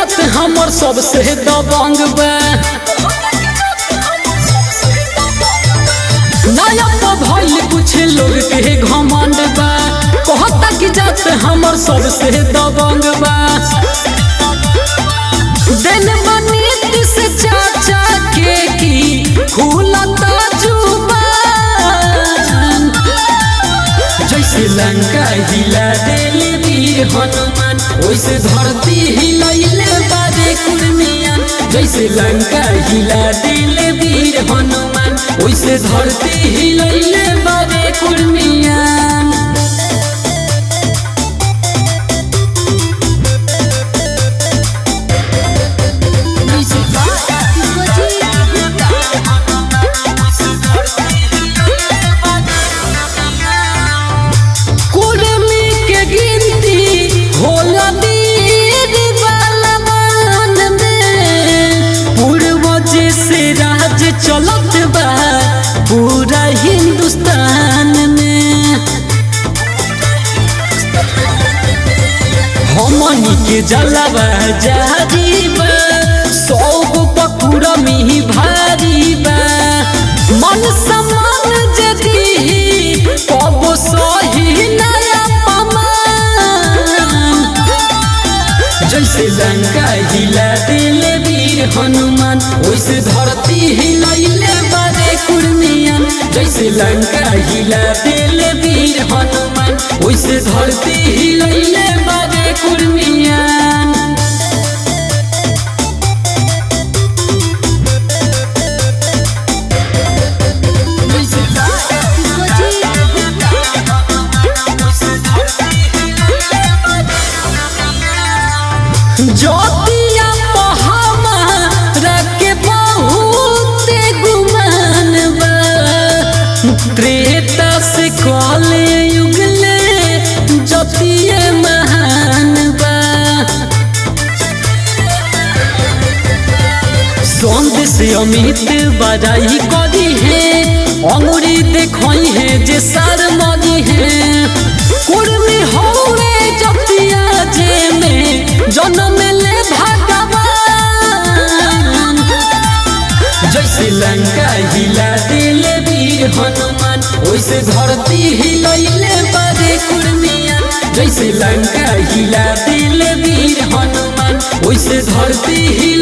जात हमर सबसे दबंग बा नया तो भइल कुछ लोग के घमंड बा कहता कि जात हमर सबसे दबंग बा दिल मनीत से चाचा के की खुलता जुबान जैसे लंका हिला दिल वीर हनुमान वैसे धरती हिलैले बारे कुर्मियान जैसे लंका हिला दिल वीर हनुमान वैसे धरती हिलैले बारे कुर्मियान Music by Discoteque Gupta. Kurmi के गिनती होला वीर बलवान में पूर्वज से राज चलत बा पूरा हिंदुस्तान में हमनी के जलवा जारी बा सब पकुड़ा में भारी बा मन समान जदी कब सही नया पमान जैसे लंका हिला दिल वीर हनुमान वैसे धरती हिलैले बारे कुर्मियन जैसे लंका हिला दिल वीर हनुमान वैसे धरती हिलैले बारे कुर्मियन Music by Discoteque Gupta. ज्योतिया पहामा के बहुत गुमान बा त्रेता से कले युगले ज्योतिए महान बा सौंद से अमित बजाई करी है अंगुरी देखई है जे सार मरी है कुर्मी होवे जतिया जे में जन्म ले भगवान जैसे लंका हिला दिल वीर हनुमान वैसे धरती हिलैले बारे कुर्मिया जैसे लंका हिला दिल वीर हनुमान वैसे धरती हिल